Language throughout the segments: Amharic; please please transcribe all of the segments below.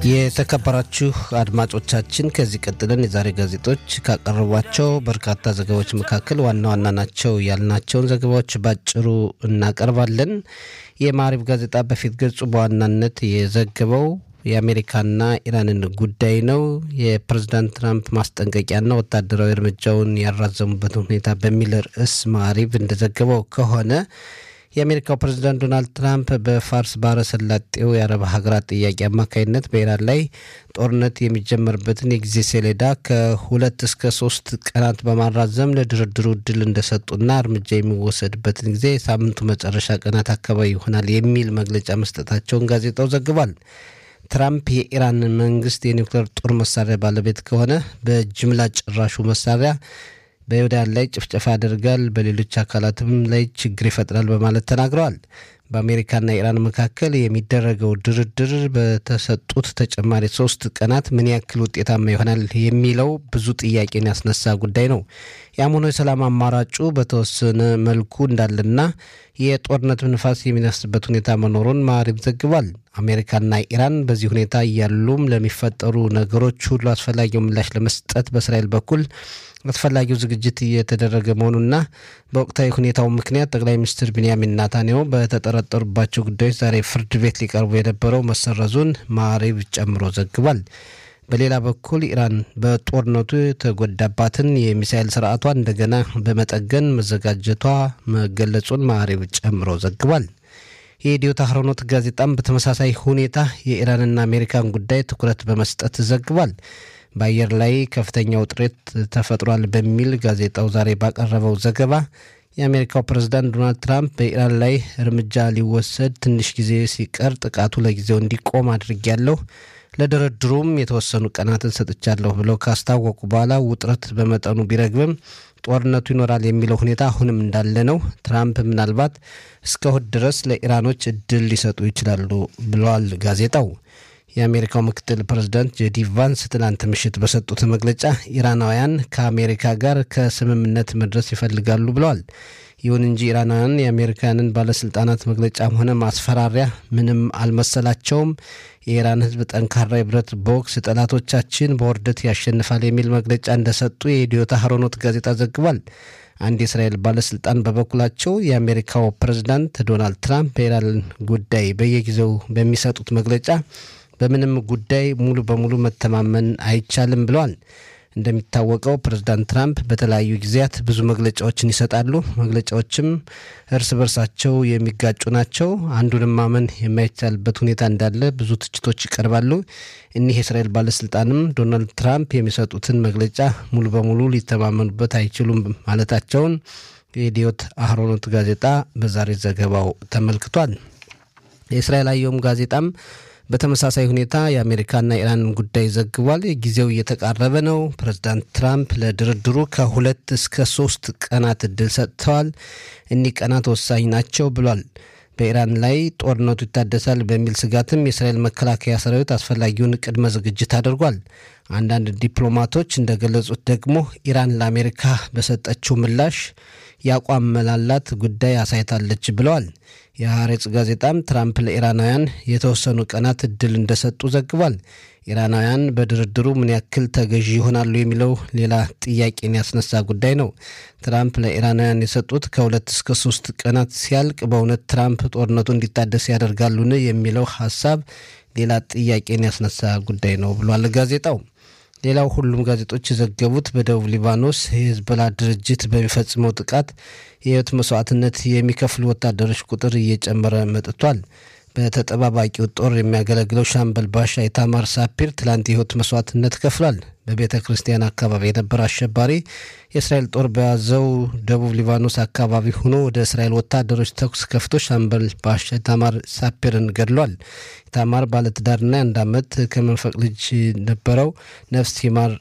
የተከበራችሁ አድማጮቻችን ከዚህ ቀጥለን የዛሬ ጋዜጦች ካቀረቧቸው በርካታ ዘገባዎች መካከል ዋና ዋና ናቸው ያልናቸውን ዘገባዎች ባጭሩ እናቀርባለን። የማሪብ ጋዜጣ በፊት ገጹ በዋናነት የዘገበው የአሜሪካና ኢራንን ጉዳይ ነው። የፕሬዝዳንት ትራምፕ ማስጠንቀቂያና ወታደራዊ እርምጃውን ያራዘሙበትን ሁኔታ በሚል ርዕስ ማሪብ እንደዘገበው ከሆነ የአሜሪካው ፕሬዝዳንት ዶናልድ ትራምፕ በፋርስ ባህረ ሰላጤው የአረብ ሀገራት ጥያቄ አማካኝነት በኢራን ላይ ጦርነት የሚጀመርበትን የጊዜ ሰሌዳ ከሁለት እስከ ሶስት ቀናት በማራዘም ለድርድሩ እድል እንደሰጡና እርምጃ የሚወሰድበትን ጊዜ የሳምንቱ መጨረሻ ቀናት አካባቢ ይሆናል የሚል መግለጫ መስጠታቸውን ጋዜጣው ዘግቧል። ትራምፕ የኢራን መንግስት የኒውክሌር ጦር መሳሪያ ባለቤት ከሆነ በጅምላ ጨራሹ መሳሪያ በይሁዳን ላይ ጭፍጨፋ ያደርጋል፣ በሌሎች አካላትም ላይ ችግር ይፈጥራል በማለት ተናግረዋል። በአሜሪካና ኢራን መካከል የሚደረገው ድርድር በተሰጡት ተጨማሪ ሶስት ቀናት ምን ያክል ውጤታማ ይሆናል የሚለው ብዙ ጥያቄን ያስነሳ ጉዳይ ነው። ያም ሆኖ የሰላም አማራጩ በተወሰነ መልኩ እንዳለና የጦርነት ንፋስ የሚነፍስበት ሁኔታ መኖሩን ማሪብ ዘግቧል። አሜሪካና ኢራን በዚህ ሁኔታ እያሉም ለሚፈጠሩ ነገሮች ሁሉ አስፈላጊው ምላሽ ለመስጠት በእስራኤል በኩል አስፈላጊው ዝግጅት እየተደረገ መሆኑና በወቅታዊ ሁኔታው ምክንያት ጠቅላይ ሚኒስትር ቢንያሚን ናታንያሁ በተጠረጠሩባቸው ጉዳዮች ዛሬ ፍርድ ቤት ሊቀርቡ የነበረው መሰረዙን ማሪብ ጨምሮ ዘግቧል። በሌላ በኩል ኢራን በጦርነቱ የተጎዳባትን የሚሳኤል ስርዓቷ እንደገና በመጠገን መዘጋጀቷ መገለጹን ማሪብ ጨምሮ ዘግቧል። የኢትዮ ታህሮኖት ጋዜጣም በተመሳሳይ ሁኔታ የኢራንና አሜሪካን ጉዳይ ትኩረት በመስጠት ዘግቧል። በአየር ላይ ከፍተኛ ውጥረት ተፈጥሯል በሚል ጋዜጣው ዛሬ ባቀረበው ዘገባ የአሜሪካው ፕሬዝዳንት ዶናልድ ትራምፕ በኢራን ላይ እርምጃ ሊወሰድ ትንሽ ጊዜ ሲቀር ጥቃቱ ለጊዜው እንዲቆም አድርጊያለሁ፣ ለድርድሩም የተወሰኑ ቀናትን ሰጥቻለሁ ብለው ካስታወቁ በኋላ ውጥረት በመጠኑ ቢረግብም ጦርነቱ ይኖራል የሚለው ሁኔታ አሁንም እንዳለ ነው። ትራምፕ ምናልባት እስከ እሁድ ድረስ ለኢራኖች እድል ሊሰጡ ይችላሉ ብለዋል ጋዜጣው። የአሜሪካው ምክትል ፕሬዝዳንት ጄዲ ቫንስ ትናንት ምሽት በሰጡት መግለጫ ኢራናውያን ከአሜሪካ ጋር ከስምምነት መድረስ ይፈልጋሉ ብለዋል። ይሁን እንጂ ኢራናውያን የአሜሪካንን ባለስልጣናት መግለጫም ሆነ ማስፈራሪያ ምንም አልመሰላቸውም። የኢራን ሕዝብ ጠንካራ የብረት ቦክስ፣ ጠላቶቻችን በውርደት ያሸንፋል የሚል መግለጫ እንደሰጡ የኢትዮ ታህሮኖት ጋዜጣ ዘግቧል። አንድ የእስራኤል ባለስልጣን በበኩላቸው የአሜሪካው ፕሬዝዳንት ዶናልድ ትራምፕ በኢራን ጉዳይ በየጊዜው በሚሰጡት መግለጫ በምንም ጉዳይ ሙሉ በሙሉ መተማመን አይቻልም ብለዋል። እንደሚታወቀው ፕሬዝዳንት ትራምፕ በተለያዩ ጊዜያት ብዙ መግለጫዎችን ይሰጣሉ። መግለጫዎችም እርስ በርሳቸው የሚጋጩ ናቸው። አንዱንም ማመን የማይቻልበት ሁኔታ እንዳለ ብዙ ትችቶች ይቀርባሉ። እኒህ የእስራኤል ባለስልጣንም ዶናልድ ትራምፕ የሚሰጡትን መግለጫ ሙሉ በሙሉ ሊተማመኑበት አይችሉም ማለታቸውን የኢዲዮት አህሮኖት ጋዜጣ በዛሬ ዘገባው ተመልክቷል። የእስራኤል አየም ጋዜጣም በተመሳሳይ ሁኔታ የአሜሪካና ኢራን ጉዳይ ዘግቧል። ጊዜው እየተቃረበ ነው። ፕሬዝዳንት ትራምፕ ለድርድሩ ከሁለት እስከ ሶስት ቀናት እድል ሰጥተዋል። እኒህ ቀናት ወሳኝ ናቸው ብሏል። በኢራን ላይ ጦርነቱ ይታደሳል በሚል ስጋትም የእስራኤል መከላከያ ሰራዊት አስፈላጊውን ቅድመ ዝግጅት አድርጓል። አንዳንድ ዲፕሎማቶች እንደገለጹት ደግሞ ኢራን ለአሜሪካ በሰጠችው ምላሽ የአቋም መላላት ጉዳይ አሳይታለች ብለዋል። የሐሬጽ ጋዜጣም ትራምፕ ለኢራናውያን የተወሰኑ ቀናት እድል እንደሰጡ ዘግቧል። ኢራናውያን በድርድሩ ምን ያክል ተገዢ ይሆናሉ የሚለው ሌላ ጥያቄን ያስነሳ ጉዳይ ነው። ትራምፕ ለኢራናውያን የሰጡት ከሁለት እስከ ሶስት ቀናት ሲያልቅ በእውነት ትራምፕ ጦርነቱ እንዲታደስ ያደርጋሉን የሚለው ሀሳብ ሌላ ጥያቄን ያስነሳ ጉዳይ ነው ብሏል ጋዜጣው። ሌላው ሁሉም ጋዜጦች የዘገቡት በደቡብ ሊባኖስ የሂዝቦላ ድርጅት በሚፈጽመው ጥቃት የህይወት መስዋዕትነት የሚከፍሉ ወታደሮች ቁጥር እየጨመረ መጥቷል። በተጠባባቂው ጦር የሚያገለግለው ሻምበል ባሻ ኢታማር ሳፒር ትላንት የህይወት መስዋዕትነት ከፍሏል። በቤተ ክርስቲያን አካባቢ የነበረ አሸባሪ የእስራኤል ጦር በያዘው ደቡብ ሊባኖስ አካባቢ ሆኖ ወደ እስራኤል ወታደሮች ተኩስ ከፍቶ ሻምበል ባሻ ኢታማር ሳፒርን ገድሏል። ኢታማር ባለትዳርና የአንድ ዓመት ከመንፈቅ ልጅ ነበረው። ነፍስ ይማር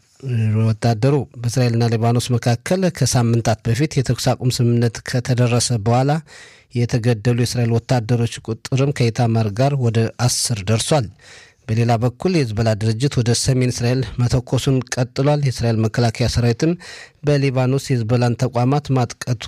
ወታደሩ በእስራኤልና ሊባኖስ መካከል ከሳምንታት በፊት የተኩስ አቁም ስምምነት ከተደረሰ በኋላ የተገደሉ የእስራኤል ወታደሮች ቁጥርም ከኢታማር ጋር ወደ አስር ደርሷል። በሌላ በኩል የህዝቦላ ድርጅት ወደ ሰሜን እስራኤል መተኮሱን ቀጥሏል። የእስራኤል መከላከያ ሰራዊትም በሊባኖስ የህዝቦላን ተቋማት ማጥቀቱ